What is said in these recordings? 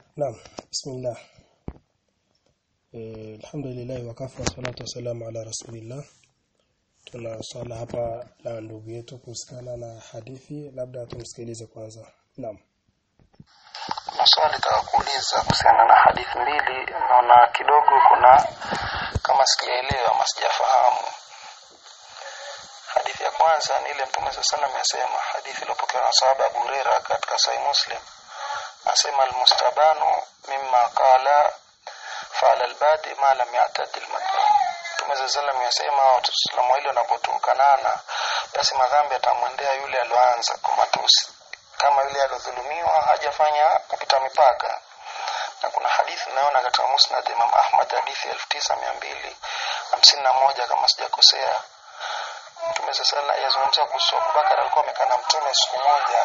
Naam, bismillah. Eh, alhamdulillah wakafa salatu wassalamu ala rasulillah. Tuna swala hapa la ndugu yetu kuhusiana na hadithi, labda tumsikilize kwanza. Naam. Maswali nataka kuuliza kuhusiana na hadithi mbili, naona kidogo kuna kama sijaelewa ama sijafahamu. Hadithi ya kwanza ni ile Mtume SAW salam yasema, hadithi iliyopokewa na sahaba Abu Huraira katika Sahih Muslim, asema almustabanu mimma qala fa'ala albadi ma lam ya'tadi almadlum. Mtume SAW salam yasema watu salamu ile wanapotukanana, basi madhambi atamwendea yule alioanza kwa matusi kama yule aliyodhulumiwa hajafanya kupita mipaka na kuna hadithi naona katika Musnad Imam Ahmad hadithi 9251 kama sijakosea Mtume sasa yazungumza kuhusu Abubakar alikuwa amekaa na Mtume siku moja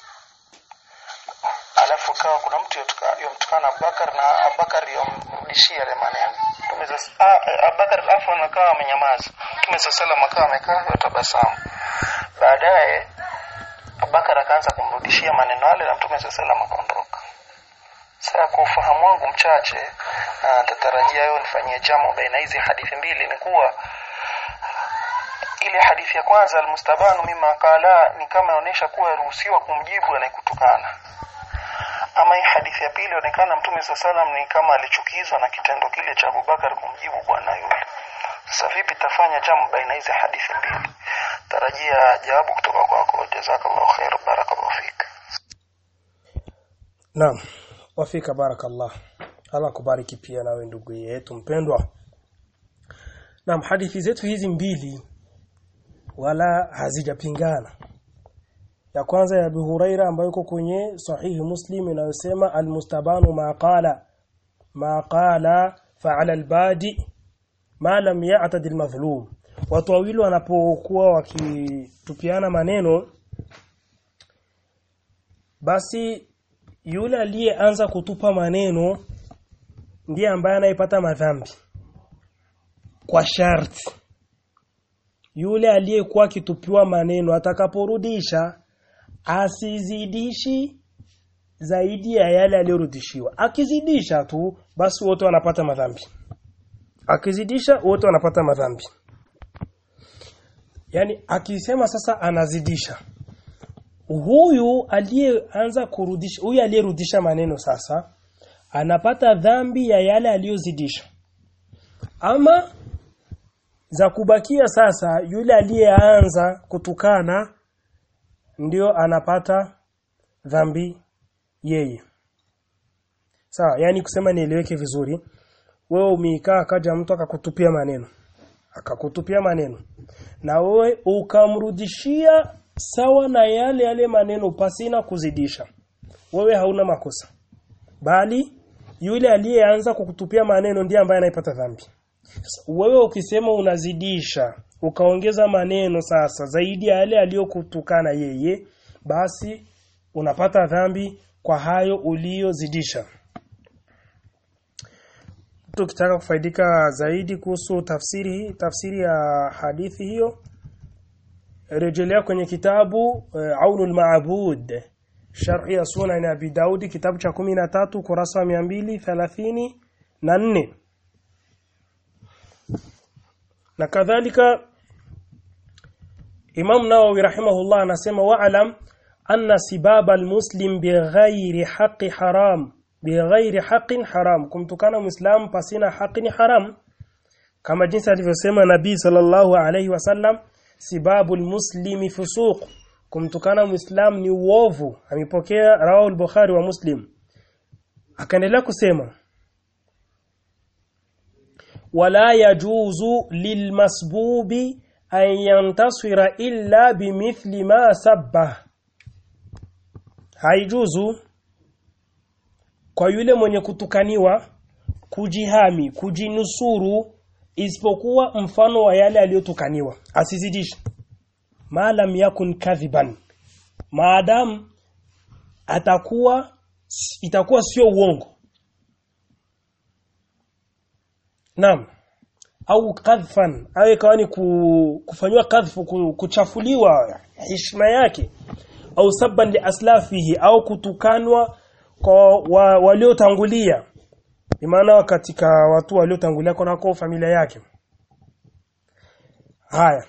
alafu kawa kuna mtu yomtukana Abubakar na Abubakar yomrudishia yale maneno Mtume sasa Abubakar alafu anakaa amenyamaza Mtume sasa akawa amekaa yotabasamu baadaye Abubakar akaanza kumrudishia maneno yale na Mtume sallallahu alaihi akaondoka. Sasa kwa ufahamu wangu mchache na nitatarajia wewe nifanyie jamu baina hizi hadithi mbili ni kuwa ile hadithi ya kwanza almustabanu mima qala ni kama inaonyesha kuwa yaruhusiwa kumjibu anayekutukana. Ama hii hadithi ya pili inaonekana Mtume sallallahu ni kama alichukizwa na kitendo kile cha Abubakar kumjibu bwana yule. Sasa vipi tafanya jamu baina hizi hadithi mbili? Tarajia jawabu kutoka kwako. Jazakallahu khair, barakallahu fik. Naam. Wafika barakallah. Allah kubariki pia nawe ndugu yetu mpendwa. Naam, hadithi zetu hizi mbili wala hazijapingana. Ya kwanza ya Abu Huraira ambayo iko kwenye sahihi Muslim inayosema almustabanu ma qala ma qala fa'ala albadi ma lam ya'tad almazlum. Watu wawili wanapokuwa wakitupiana maneno basi yule aliyeanza kutupa maneno ndiye ambaye anayepata madhambi kwa sharti yule aliyekuwa akitupiwa maneno atakaporudisha asizidishi zaidi ya yale aliyorudishiwa akizidisha tu basi wote wanapata madhambi akizidisha wote wanapata madhambi yani akisema sasa anazidisha huyu aliyeanza kurudisha huyu aliyerudisha maneno sasa anapata dhambi ya yale aliyozidisha ama za kubakia sasa yule aliyeanza kutukana ndio anapata dhambi yeye sawa yani kusema nieleweke vizuri wewe umeikaa akaja mtu akakutupia maneno akakutupia maneno na wewe ukamrudishia sawa na yale yale maneno pasina kuzidisha wewe hauna makosa bali yule aliyeanza kukutupia maneno ndiye ambaye anaipata dhambi wewe ukisema unazidisha ukaongeza maneno sasa zaidi ya yale aliyokutukana yeye basi unapata dhambi kwa hayo uliyozidisha tukitaka kufaidika zaidi kuhusu tafsiri tafsiri ya hadithi hiyo rejelea kwenye kitabu uh, Aunul Maabud Sharh ya Sunan Abi Daud kitabu cha 13 kurasa wa 234 na kadhalika Imam Nawawi rahimahullah anasema wa'lam anna sibaba almuslim bighairi haqqi haram bighairi haqqin haram kumtukana muislam pasina haki ni haram kama jinsi alivyosema Nabii sallallahu alayhi wasallam sibabu almuslimi fusuq kumtukana muislam ni uovu amepokea rawahu al-bukhari wa muslim akaendelea kusema wala yajuzu lilmasbubi an yantasira illa bimithli ma sabba haijuzu kwa yule mwenye kutukaniwa kujihami kujinusuru isipokuwa mfano wa yale aliyotukaniwa asizidishe maalam yakun kadhiban maadam atakuwa itakuwa sio uongo Naam. Au kadhfan, au ikawa ni kufanywa kadhfu kuchafuliwa heshima yake au sabban li aslafihi au kutukanwa kwa wa, waliotangulia maana katika watu waliotangulia kunako familia yake haya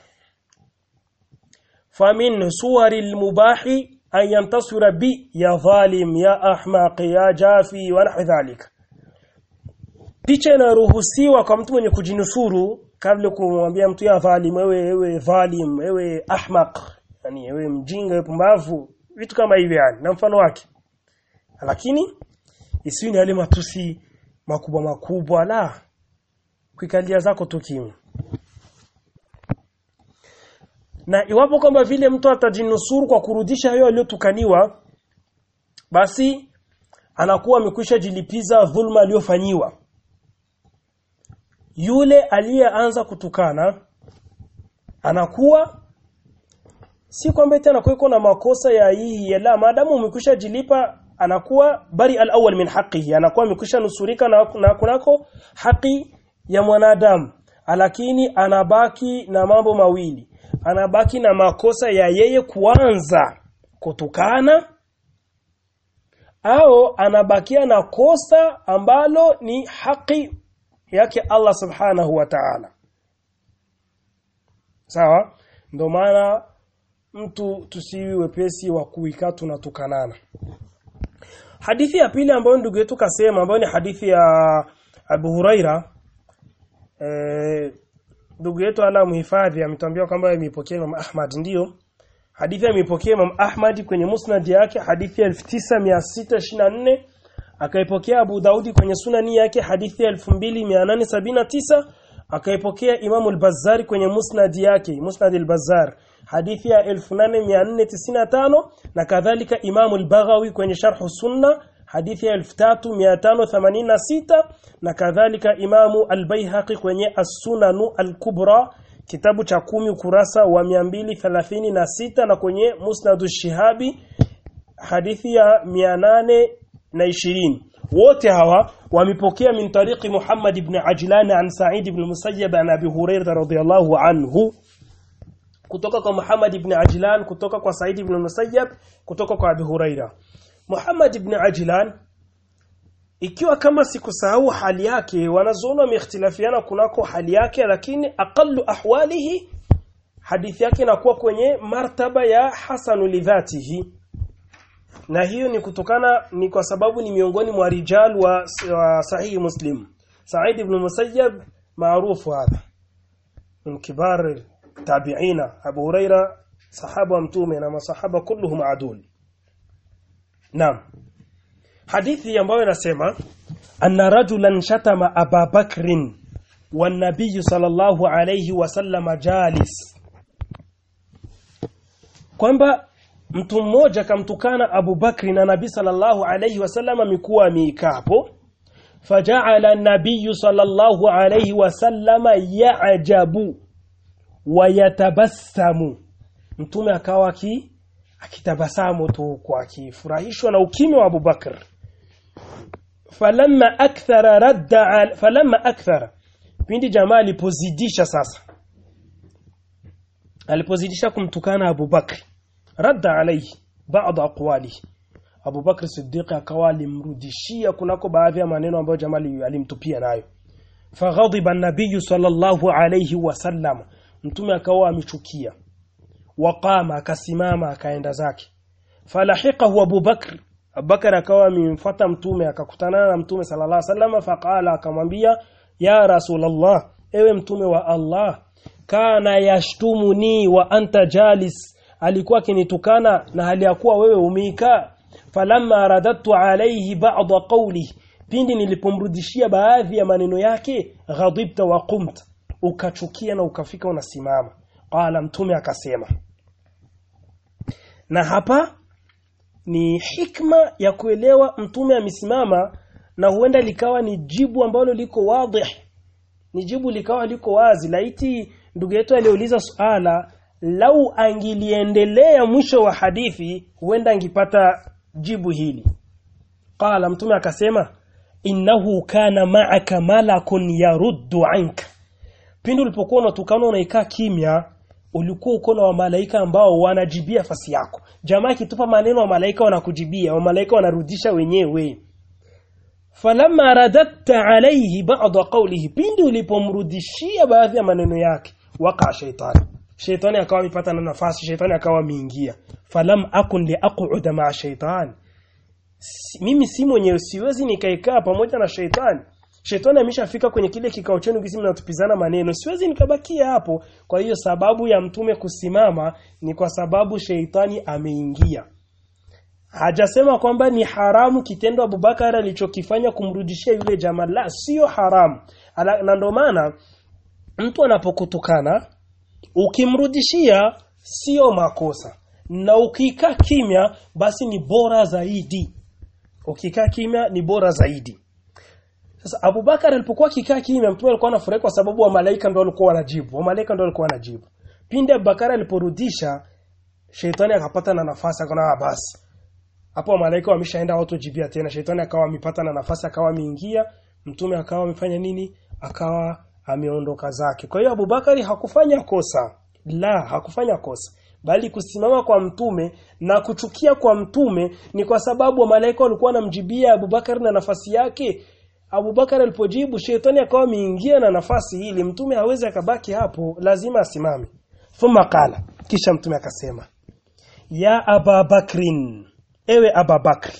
famin suwari almubahi an yantasira bi ya zalim ya ahmaq ya jafi wa nahwi dhalika picha inaruhusiwa kwa mtu mwenye kujinusuru kabla kumwambia mtu ya dhalim wewe wewe dhalim wewe ahmaq yani wewe mjinga wewe pumbavu vitu kama hivyo yani na mfano wake lakini isiwi ni yale matusi makubwa makubwa la kuikalia zako tu kimya na iwapo kwamba vile mtu atajinusuru kwa kurudisha hayo aliyotukaniwa basi anakuwa amekwisha jilipiza dhulma aliyofanyiwa yule aliyeanza kutukana anakuwa si kwamba tena kuweko na makosa ya hii ya la maadamu umekwisha jilipa anakuwa bari al-awwal min haqqihi anakuwa amekwisha nusurika na, na kunako haki ya mwanadamu lakini anabaki na mambo mawili anabaki na makosa ya yeye kuanza kutukana au anabakia na kosa ambalo ni haki yake Allah subhanahu wa ta'ala sawa ndio maana mtu tusiwi wepesi wa kuikaa tunatukanana hadithi ya pili ambayo ndugu yetu kasema ambayo ni hadithi ya Abu Huraira eh ndugu yetu ala muhifadhi ametuambia kwamba imepokea Imam Ahmad ndiyo hadithi imepokea Imam Ahmad kwenye musnad yake hadithi ya 9624 akaipokea Abu Daudi kwenye sunani yake hadithi ya 2879 akaipokea Imam al-Bazzar kwenye musnad yake musnad al-Bazzar hadithi ya 8495 na kadhalika Imam al-Baghawi kwenye sharh sunna hadithi ya 3586 na kadhalika Imamu al-Baihaqi kwenye As-Sunanu al-Kubra kitabu cha kumi ukurasa wa 236 na kwenye Musnadu Shihabi hadithi ya 820 wote hawa wamepokea min tariqi Muhammad ibn Ajlan an Sa'id ibn Musayyab an Abi Hurairah radhiyallahu anhu kutoka kwa Muhammad ibn Ajlan kutoka kwa Sa'id ibn Musayyab kutoka kwa Abi Hurairah Muhammad ibn Ajlan ikiwa kama sikusahau hali yake wanazoona wamehtilafiana kunako hali yake lakini aqallu ahwalihi hadithi yake inakuwa kwenye martaba ya hasanu lidhatihi na hiyo ni kutokana ni kwa sababu ni miongoni mwa rijal wa, wa sahihi muslim Sa'id ibn Musayyab maarufu hadha min kibar tabi'ina Abu Huraira sahaba mtume na masahaba kulluhum adul Naam hadithi ambayo inasema anna rajulan shatama Aba Bakrin wan nabiy sallallahu alayhi wasallam jalis kwamba mtu mmoja kamtukana Abu Bakri na Nabii sallallahu alayhi wasallam amekuwa mikapo faja'ala an-nabiy sallallahu alayhi wasallam ya'jabu wa yatabassamu mtume akawa ki akitabasamu tu kwa akifurahishwa na ukimya wa Abu Bakr falamma akthara radda falamma akthara pindi jamaa alipozidisha sasa alipozidisha kumtukana Abu Bakr radda alayhi baadhi aqwali Abu Bakr Siddiq akawa alimrudishia kunako baadhi ya maneno ambayo jamaa alimtupia nayo faghadiba an-nabiy sallallahu alayhi wasallam mtume akawa amechukia waqama akasimama akaenda zake falahiqahu Abu Bakr Abubakar akawa amemfuata mtume akakutana na mtume sallallahu alaihi wasallam faqala akamwambia ya rasulullah ewe mtume wa Allah kana yashtumuni wa anta jalis alikuwa akinitukana na hali ya kuwa wewe umeika falamma radadtu alayhi ba'd qawli pindi nilipomrudishia baadhi ya maneno yake ghadibta wa qumta ukachukia na ukafika unasimama qala mtume akasema na hapa ni hikma ya kuelewa mtume amesimama na huenda likawa ni jibu ambalo liko wazi ni jibu likawa liko wazi laiti ndugu yetu aliuliza suala lau angiliendelea mwisho wa hadithi huenda angipata jibu hili qala mtume akasema innahu kana ma'aka malakun yaruddu anka pindi ulipokuwa unatukana unaikaa kimya ulikuwa uko na wamalaika ambao wanajibia fasi yako jamaa akitupa maneno wa malaika wanakujibia wa malaika wanarudisha wenyewe falamma radatta alayhi ba'd qawlihi pindi ulipomrudishia baadhi ya maneno yake waka shaitani shaitani akawa amepata na nafasi shaitani akawa ameingia falam akun li aq'uda ma'a shaitani si, mimi si mwenyewe siwezi nikaikaa pamoja na shaitani Shetani ameshafika kwenye kile kikao chenu kisi mnatupizana maneno. Siwezi nikabakia hapo. Kwa hiyo sababu ya mtume kusimama ni kwa sababu sheitani ameingia. Hajasema kwamba ni haramu kitendo Abubakar alichokifanya kumrudishia yule jamaa. La, sio haramu. Ala, na ndio maana mtu anapokutukana ukimrudishia sio makosa. Na ukikaa kimya basi ni bora zaidi. Ukikaa kimya ni bora zaidi. Sasa Abubakar alipokuwa kikaa kimya mtume alikuwa anafurahi kwa sababu wa malaika ndio walikuwa wanajibu. Wa malaika ndio walikuwa wanajibu. Pindi Abubakar aliporudisha Sheitani akapata na nafasi akaona ah basi. Hapo wa malaika wameshaenda watu jibia tena. Sheitani akawa amepata na nafasi akawa ameingia, mtume akawa amefanya nini? Akawa ameondoka zake. Kwa hiyo Abubakari hakufanya kosa. La, hakufanya kosa. Bali kusimama kwa mtume na kuchukia kwa mtume ni kwa sababu wa malaika walikuwa wanamjibia Abubakar na nafasi yake Abubakar alipojibu shetani akawa ameingia na nafasi hili mtume hawezi akabaki hapo lazima asimame thumma qala kisha mtume akasema ya aba bakrin ewe aba bakri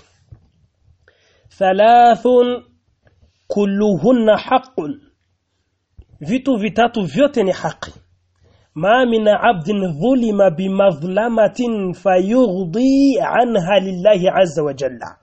thalathun kulluhunna haqqun vitu vitatu vyote ni haki ma min abdin dhulima bimadhlamatin fayughdi anha lillahi azza wa jalla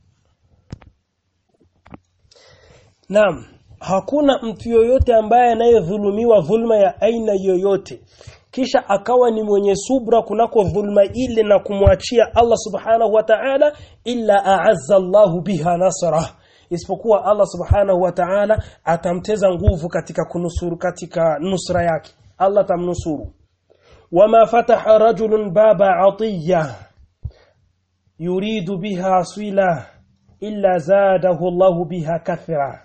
Naam, hakuna mtu yoyote ambaye anayedhulumiwa dhulma ya aina yoyote kisha akawa ni mwenye subra kunako dhulma ile na kumwachia Allah subhanahu wa ta'ala illa a'azza Allahu biha nasra isipokuwa Allah subhanahu wa ta'ala atamteza nguvu katika kunusuru katika nusra yake Allah tamnusuru wama fataha rajulun baba atiyya yuridu biha sila illa zadahu Allahu biha kathra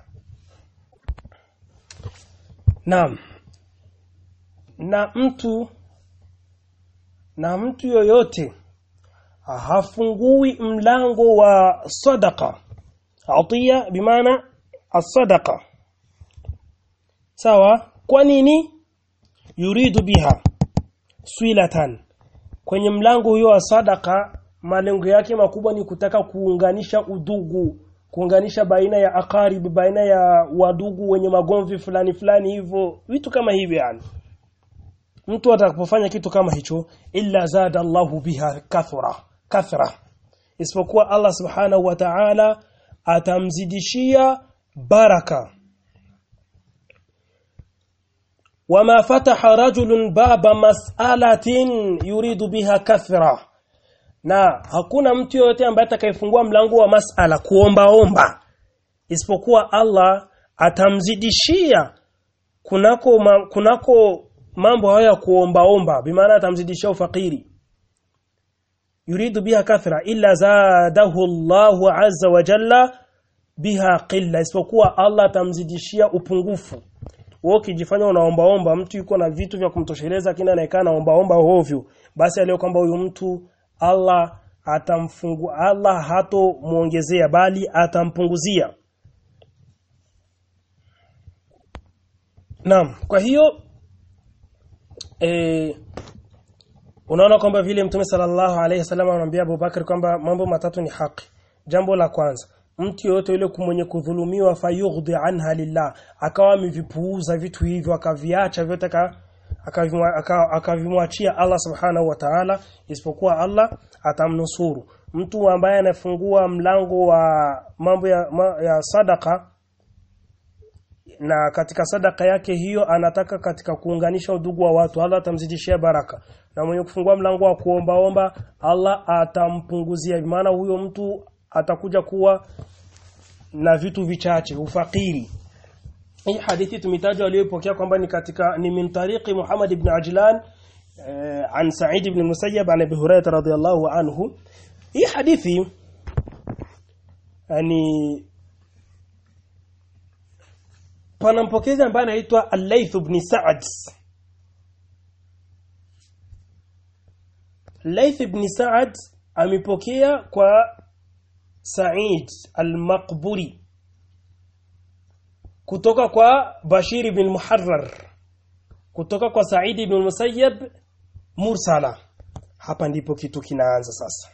Naam. Na mtu na mtu yoyote hafungui mlango wa sadaqa. Atiya bimaana as-sadaqa. Sawa? Kwa nini? Yuridu biha swilatan. Kwenye mlango huyo wa sadaqa malengo yake makubwa ni kutaka kuunganisha udugu kuunganisha baina ya akaribi baina ya wadugu wenye magomvi fulani fulani hivyo vitu kama hivyo yani mtu atakapofanya kitu kama hicho illa zada Allahu biha kathra kathra isipokuwa Allah subhanahu wa ta'ala atamzidishia baraka wama fataha rajulun baba mas'alatin yuridu biha kathra na hakuna mtu yoyote ambaye atakayefungua mlango wa masala kuomba omba isipokuwa Allah atamzidishia kunako ma, kunako mambo haya ya kuomba omba bimaana atamzidishia ufakiri yuridu biha kathra illa zadahu Allahu azza wa jalla biha qilla isipokuwa Allah atamzidishia upungufu wewe ukijifanya unaombaomba mtu yuko na vitu vya kumtosheleza kina anaekaa naombaomba hovyo basi alio kwamba huyu mtu Allah atamfungu Allah hato muongezea bali atampunguzia Naam kwa hiyo e, unaona kwamba vile Mtume sallallahu alaihi wasallam anamwambia Abu Bakar kwamba mambo matatu ni haki jambo la kwanza mtu yote yule mwenye kudhulumiwa fayughdi anha lillah akawa amevipuuza vitu hivyo akaviacha vyote akavimwachia Allah subhanahu wa ta'ala isipokuwa Allah atamnusuru mtu ambaye anafungua mlango wa mambo ya, ma, ya sadaka na katika sadaka yake hiyo anataka katika kuunganisha udugu wa watu Allah atamzidishia baraka na mwenye kufungua mlango wa kuombaomba Allah atampunguzia maana huyo mtu atakuja kuwa na vitu vichache ufakiri hii hadithi tumetaja aliyopokea kwamba ni katika ni min tariqi Muhammad ibn Ajlan eh, an Sa'id ibn Musayyab an Abi Hurairah radhiyallahu anhu hii hadithi yani pana mpokezi ambaye anaitwa Al-Layth ibn Sa'd Laith ibn Sa'ad amepokea kwa Sa'id al-Maqburi kutoka kwa Bashir ibn Muharrar kutoka kwa Sa'id ibn Musayyab mursala hapa ndipo kitu kinaanza sasa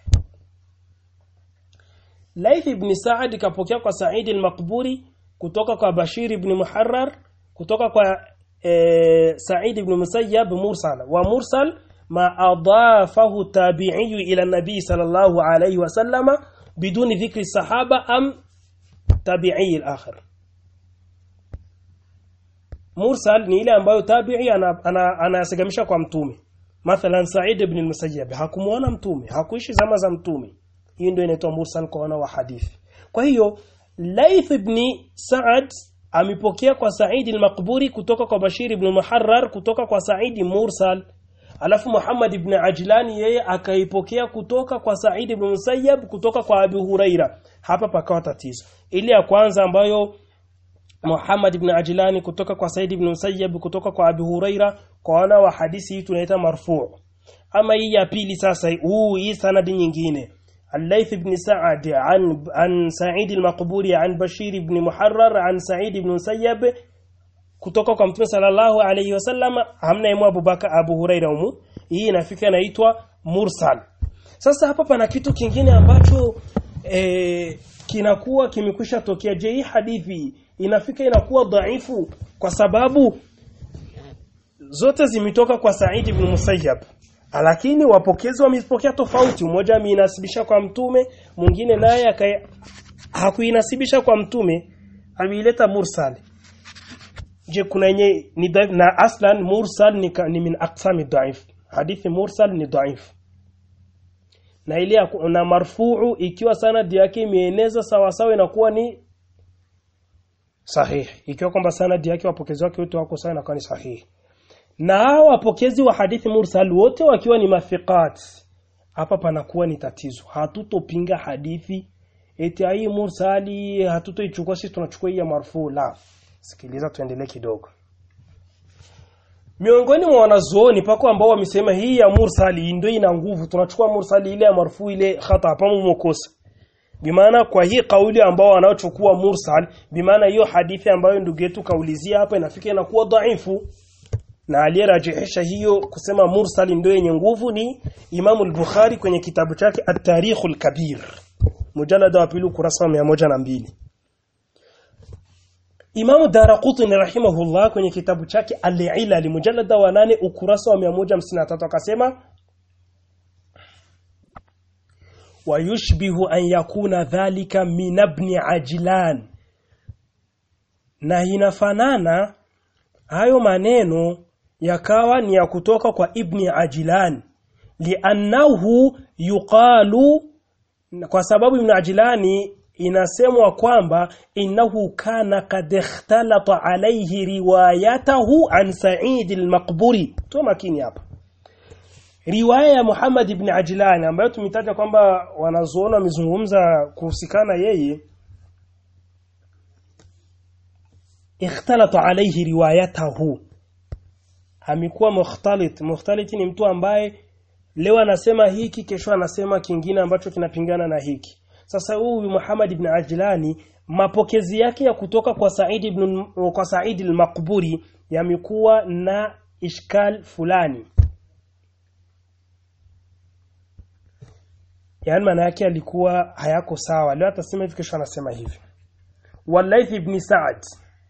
Laith ibn Sa'ad kapokea kwa Sa'id al-Maqburi kutoka kwa Bashir ibn Muharrar kutoka kwa e, Sa'id ibn Musayyab mursal wa mursal ma adafahu tabi'i ila nabi sallallahu alayhi wa sallama biduni dhikri sahaba am tabi'i al-akhir mursal ni ile ambayo tabi'i anasegamisha ana, ana kwa mtume mathalan Sa'id ibn al-Musayyab hakumuona mtume hakuishi zama za mtume hii ndio inaitwa mursal kwa wana wa hadithi kwa hiyo Laith ibn Sa'ad amepokea kwa Sa'id al-Maqburi kutoka kwa Bashir ibn Muharrar kutoka kwa Sa'id mursal alafu Muhammad ibn Ajlan yeye akaipokea kutoka kwa Sa'id ibn Musayyab kutoka kwa Abu Huraira hapa pakawa tatizo ile ya kwanza ambayo Muhammad ibn Ajlani kutoka kwa Said ibn Musayyab kutoka kwa Abu Huraira kwa wana wa hadithi hii tunaita marfu ama hii ya pili sasa huu hii sanadi nyingine الليث بن سعد عن عن سعيد المقبوري عن بشير بن محرر عن سعيد بن مسيب kutoka kwa mtume sallallahu alayhi wasallam hamna yemu Abubakar Abu Huraira umu hii inafika inaitwa mursal sasa hapa pana kitu kingine ambacho e, kinakuwa kimekwisha tokea je hii hadithi inafika inakuwa dhaifu kwa sababu zote zimetoka kwa Said ibn Musayyab lakini wapokezi wamepokea tofauti mmoja ameinasibisha kwa mtume mwingine naye hakuinasibisha kwa mtume ameileta mursal je kuna yenye ni dhaif na aslan mursal ni, ni min aqsami dhaif hadithi mursal ni dhaif na ile na marfuu ikiwa sanadi yake imeeneza sawa sawa inakuwa ni sahihi ikiwa kwamba sanadi yake wapokezi wake wote wako sawa inakuwa ni sahihi na wapokezi wa hadithi mursal wote wakiwa ni mafiqat hapa panakuwa ni tatizo hatutopinga hadithi eti hii mursali hatutoichukua sisi tunachukua hii ya marfu la sikiliza tuendelee kidogo miongoni mwa wanazuoni pako ambao wamesema hii ya mursali ndio ina nguvu tunachukua mursali ile ya marfu ile khata hapa mmokosa bimaana kwa hii kauli ambao wanaochukua mursal bimaana hiyo hadithi ambayo ndugu yetu kaulizia hapa inafika inakuwa dhaifu na aliyerajihisha hiyo kusema mursal ndio yenye nguvu ni Imam al-Bukhari kwenye kitabu chake At-Tarikh al-Kabir mujallada wa pili ukurasa wa 102 Imam Daraqutni rahimahullah kwenye kitabu chake Al-Ilal mujallada wa 8 ukurasa wa 153 akasema wayushbihu an yakuna dhalika min ibn Ajlan na inafanana hayo maneno yakawa ni ya kutoka kwa ibni Ajlan liannahu yuqalu kwa sababu ibn Ajlani inasemwa kwamba innahu kana kad ikhtalata alayhi riwayatahu an Sa'id al-Maqburi to makini hapa riwaya ya Muhammad ibn Ajlan ambayo tumetaja kwamba wanazoona wamezungumza kuhusikana yeye ikhtalata alayhi riwayatahu amekuwa mukhtalit mukhtalit ni mtu ambaye leo anasema hiki kesho anasema kingine ambacho kinapingana na hiki sasa huyu Muhammad ibn Ajlani mapokezi yake ya kutoka kwa Said ibn kwa Said al-Maqburi yamekuwa na ishkal fulani yani maana yake alikuwa hayako sawa leo atasema hivi kesho anasema hivi Walaith ibn Sa'd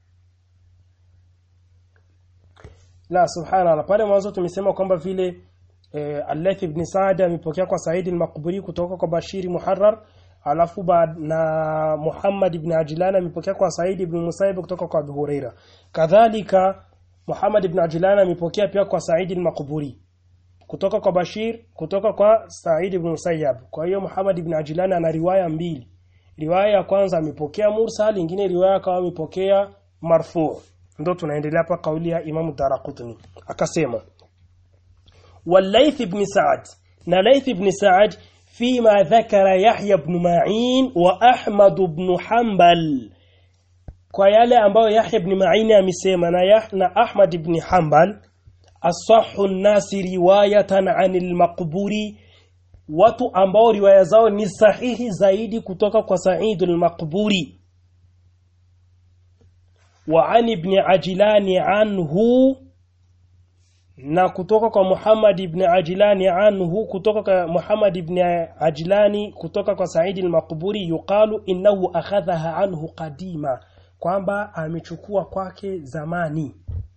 la subhanallah pale mwanzo tumesema kwamba vile eh, Al-Layth ibn Sa'd amepokea kwa Said al-Maqburi kutoka kwa Bashiri Muharrar alafu na Muhammad ibn Ajlan amepokea kwa Said ibn Musayyib kutoka kwa Abu Huraira kadhalika Muhammad ibn Ajlan amepokea pia kwa Said al-Maqburi kutoka kwa Bashir kutoka kwa Said ibn Musayyab kwa hiyo Muhammad ibn Ajlan ana riwaya mbili riwaya ya kwanza amepokea mursal nyingine riwaya kama amepokea marfu ndo tunaendelea hapa kauli ya Imam Daraqutni akasema Walayth ibn Sa'd na Layth ibn Sa'd فيما ذكر يحيى بن معين وأحمد بن حنبل kwa yale ambayo Yahya ibn Ma'in amesema na Yahya Ahmad ibn Hanbal asahhu an-nas riwayatan 'an al-maqburi watu ambao riwaya zao ni sahihi zaidi kutoka kwa Sa'id al-Maqburi wa an ibn Ajlan anhu na kutoka kwa Muhammad ibn Ajlani anhu kutoka kwa Muhammad ibn Ajlani kutoka kwa Sa'id al-Maqburi yuqalu innahu akhadhaha anhu qadima kwamba amechukua kwake zamani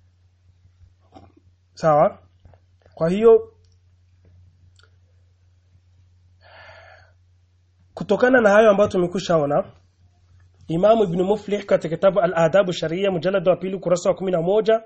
sawa kwa hiyo kutokana na hayo ambayo tumekushaona Imam Ibn Muflih katika kitabu Al-Adab Sharia mujallad wa pili kurasa wa 11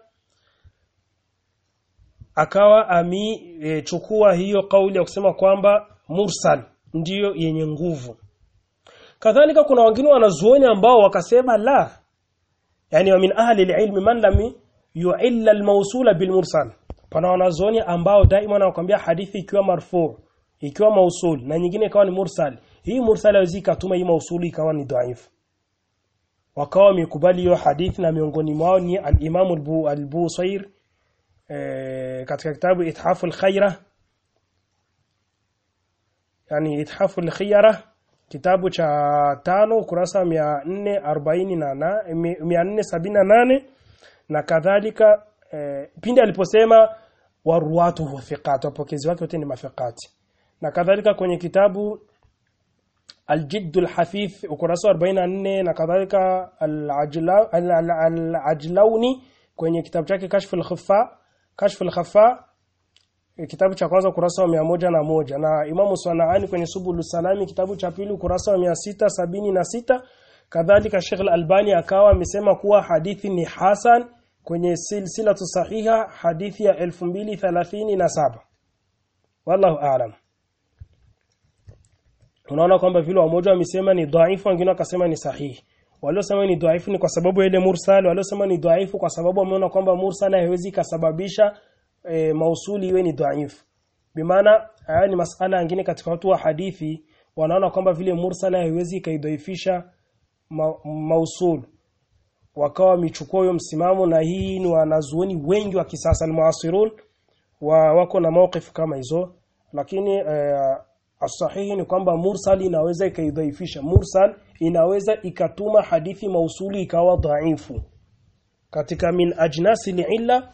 akawa amechukua e, hiyo kauli ya kusema kwamba mursal ndiyo yenye nguvu kadhalika kuna wengine wanazuoni ambao wakasema la yani wa min ahli alilm man lam yu'illa almawsula bilmursal pana wanazuoni ambao daima wanakuambia hadithi ikiwa marfu ikiwa mausul na nyingine ikawa ni mursal hii mursal haiwezi katuma hii mausuli ikawa ni dhaifu wakawa wamekubali hiyo hadithi na miongoni mwao ni al-Imam al-Busair e, katika kitabu Ithafu al-Khaira yani Ithafu al-Khiyara kitabu cha tano kurasa 448 478 na kadhalika e, pindi aliposema waruwatuhu thiqat wapokezi wake wote ni mafiqati na kadhalika kwenye kitabu الجد الحثيث ukurasa 44 na kadhalika al-Ajlauni kwenye kitabu chake Kashf al-Khaffa Kashf al-Khaffa kitabu cha kwanza ukurasa wa moja na moja na Imamu Sanaani kwenye Subul Salami kitabu cha pili ukurasa wa sita sabini na sita kadhalika Sheikh Al-Albani akawa amesema kuwa hadithi ni hasan kwenye silsilatu sahiha hadithi ya 2037 wallahu a'lam unaona kwamba vile wamoja wamesema ni dhaifu wengine wakasema ni sahihi waliosema ni dhaifu ni kwa sababu ile mursal waliosema ni dhaifu kwa sababu wameona kwamba mursal haiwezi kasababisha e, mausuli iwe ni dhaifu bimaana haya ni masala mengine katika watu wa hadithi wanaona kwamba vile mursal haiwezi kaidhaifisha ma, mausul wakawa wamechukua huyo msimamo na hii ni wanazuoni wengi wa kisasa almuasirun wa wako na mawqif kama hizo lakini e, Asahihi ni kwamba mursal inaweza ikaidhaifisha. Mursal inaweza ikatuma hadithi mausuli ikawa dhaifu. Katika min ajnasi illa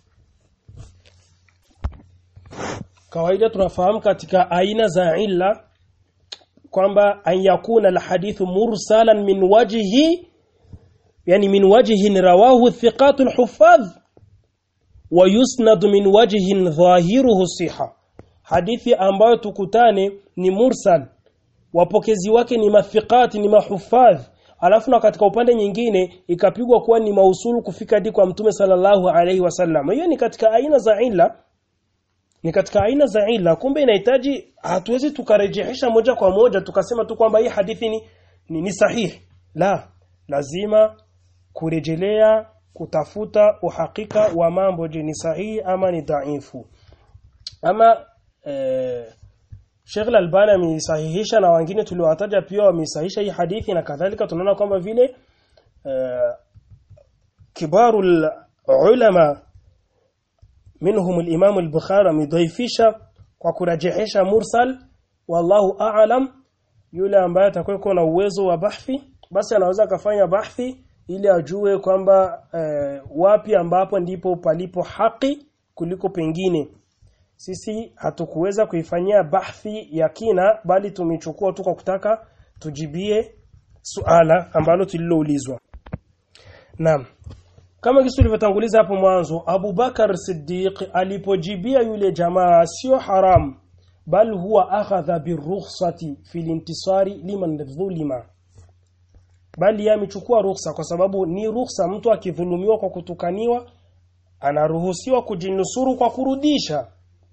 kawaida tunafahamu katika aina za illa kwamba an yakuna alhadithu mursalan min wajhi yani min wajhin rawahu thiqatu alhuffadh wa yusnad min wajhin dhahiruhu siha hadithi ambayo tukutane ni mursal wapokezi wake ni mafiqati ni mahufadh alafu na katika upande nyingine ikapigwa kuwa ni mausulu kufika hadi kwa mtume sallallahu alaihi wasallam hiyo ni katika aina za illa ni katika aina za illa kumbe inahitaji hatuwezi tukarejesha moja kwa moja tukasema tu kwamba hii hadithi ni, ni, ni sahihi la lazima kurejelea kutafuta uhakika wa mambo je ni sahihi ama ni dhaifu ama eh, Sheikh Al-Albani amesahihisha na wengine tuliowataja pia wamesahihisha hii hadithi na kadhalika tunaona kwamba vile eh, kibaru ulama منهم الإمام البخاري amedhaifisha kwa kurajihisha mursal wallahu a'lam yule ambaye atakuwa na uwezo wa bahthi basi anaweza kafanya bahthi ili ajue kwamba eh, wapi ambapo ndipo palipo haki kuliko pengine sisi hatukuweza kuifanyia bahthi ya kina bali tumechukua tu kwa kutaka tujibie suala ambalo tuliloulizwa Naam kama kisu tulivyotanguliza hapo mwanzo Abu Bakar Siddiq alipojibia yule jamaa sio haram bal huwa akhadha birukhsati fil intisari liman dhulima bali amechukua ruhusa kwa sababu ni ruhusa mtu akidhulumiwa kwa kutukaniwa anaruhusiwa kujinusuru kwa kurudisha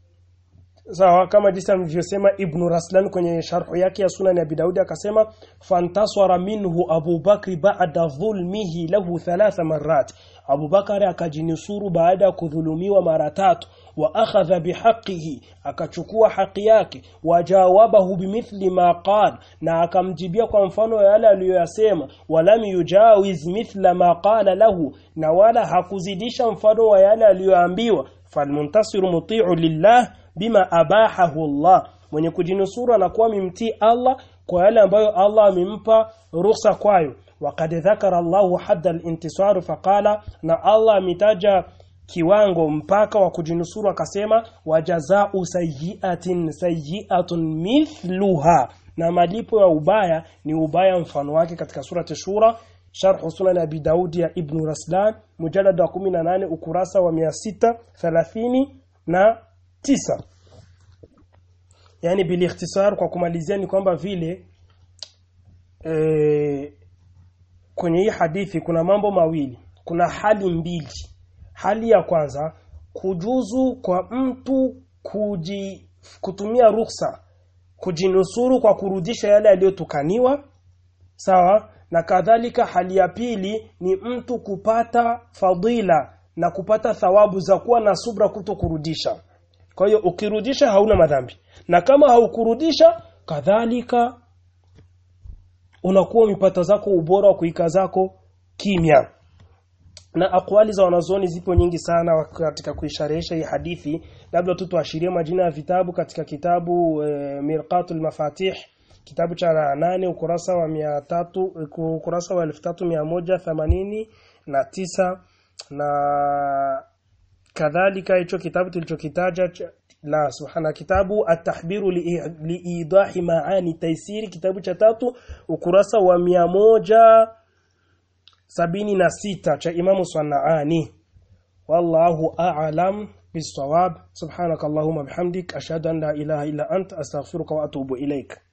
sawa kama jinsi alivyosema Ibn Raslan kwenye sharhu yake ya Sunan ya Daudi akasema fantasara minhu Abu Bakri ba'da dhulmihi lahu thalatha marrat Abu Bakari akajinusuru baada ya kudhulumiwa mara tatu wa akhadha bihaqihi akachukua haki yake wajawabahu bimithli ma qala na akamjibia kwa mfano yale aliyoyasema walam yujawiz mithla ma qala lahu na wala hakuzidisha mfano wa yale aliyoambiwa falmuntasiru muti'u lillah bima abahahu Allah mwenye kujinusuru anakuwa mimtii Allah kwa yale ambayo Allah amempa ruhusa kwayo waqad dhakara Allahu hadda al-intisar faqala na Allah ametaja kiwango mpaka wa kujinusuru akasema wajazau sayyi'atin sayyi'atun mithluha na malipo ya ubaya ni ubaya mfano wake katika surati shura sharh sunan abi daudi ya ibn raslan mujallad wa 18 ukurasa wa 630 na tisa yani bil ikhtisar kwa kumalizia ni kwamba vile e, kwenye hii hadithi kuna mambo mawili kuna hali mbili hali ya kwanza kujuzu kwa mtu kuji, kutumia ruhusa kujinusuru kwa kurudisha yale yaliyotukaniwa sawa na kadhalika hali ya pili ni mtu kupata fadila na kupata thawabu za kuwa na subra kuto kurudisha kwa hiyo ukirudisha hauna madhambi na kama haukurudisha kadhalika unakuwa umepata zako ubora wa kuika zako kimya na akwali za wanazuoni zipo nyingi sana katika kuisharehesha hii hadithi labda tu tuashirie majina ya vitabu katika kitabu e, Mirqatul Mafatih kitabu cha nane ukurasa wa 300 ukurasa wa 3189 na tisa na kadhalika hicho kitabu tulichokitaja la subhana kitabu at-tahbiru liidahi li maani taisiri kitabu cha tatu ukurasa wa mia moja sabini na sita cha Imamu Sanaani wallahu a'lam bisawab subhanakallahumma bihamdik ashhadu an la ilaha illa ant astaghfiruka wa atubu ilaik